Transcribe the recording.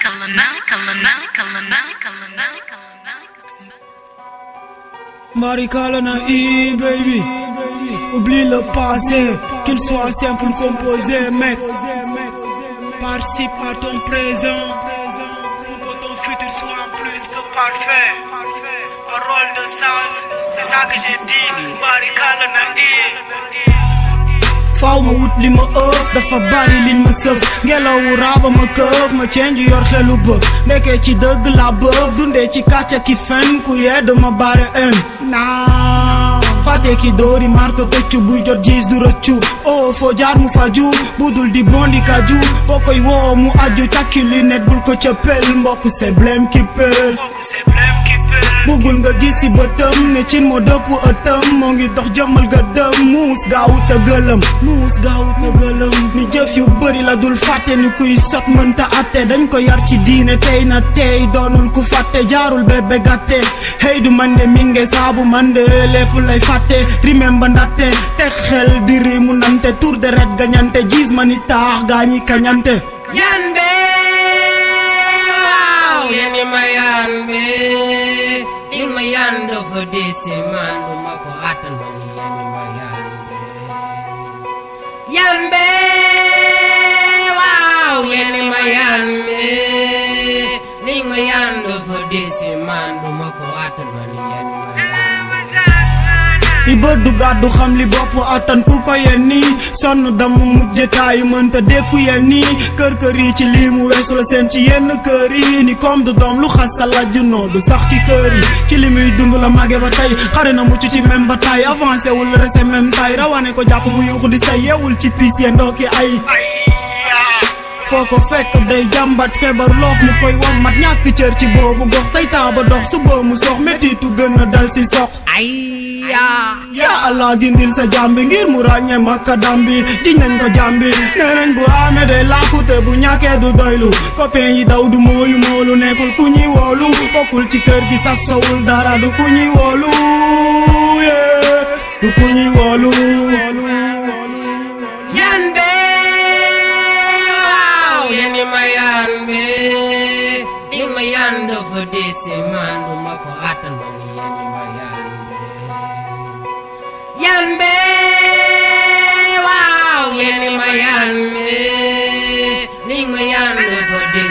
Marikalana E, baby. Oublie le passé, qu'il soit simple ou composé, mec. Participe à ton présent, pour que ton futur soit plus que parfait. Parole de sens, c'est ça que j'ai dit. Marikalana E. faaw ma wut li ma ëf dafa bari liñ ma sëf ngelawu raaba ma këf ma cenj yor xelu bëf nekkee ci dëgg la bëf dundee ci kàcca ki fen ku yedd ma bare en naa fàtte ki dóori marto tëccu buy jot gis du rëccu oh foo jaar mu faju budul di bondi kaju boo koy woo mu aju takki li net bul ko cëppel mbokk c'est blème ki pël bugul nga gis ci bëtëm ne cin moo dëpp ëtëm moo ngi dox jëmmal ga dëm muus gaawut a gëlëm muus gaawut a gëlëm ni jëf yu bëri la dul fàtte ni kuy sot mënta atte dañ ko yar ci diine tey na tey doonul ku fàtte jaarul bébé gàtte hey du man de minge saabu man de lépp lay fàtte rimem ba ndatte teg xel di rimu nante tour de ret gañante gis ma ni taax gaa ñi kañante Yande waaw yani ma yande il ma yande fa desi man du ma ko attan ma ni yani ma yande Yande waaw yani ma yande il ma yande fa desi man du ma ko attan ma ni yani ma yande li bët du gàddu xam li bopp attan ku ko yen nii sonn dama mujj taayu mënta dékku yen nii kër kër yi ci lii mu weesu la seen ci yenn kër yi ni comme du doom lu xas sa lajj noo du sax ci kër yi ci li muy dund la màgge ba tey xare na mucc ci même ba tay avancé wul rese même tay rawane ko jàpp mu yuuxu di say yeewul ci piis yee ndooki ay foo ko fekk day jàmbat feebar loof mu koy wammat ñàkk cër ci boobu gox tey taaba dox su boomu sox mettitu gën a dal si sox ay yaa yaa allah gindil sa jàmbi ngir mu ràññee makka dambi jiñ nañ ko jàmbi nee nañ bu amee day laakute bu ñàkkee du doylu copain yi daw du mooyu moolu nekkul ku ñuy woolu bokkul ci kër gi sas sowul dara du ku ñuy woolu yee du ku ñuy woolu Yande waaw yani ma yande il ma yande fa desi man du ma ko attan ma ni yani ma yande Yande waaw yani ma yande il ma yande fa desi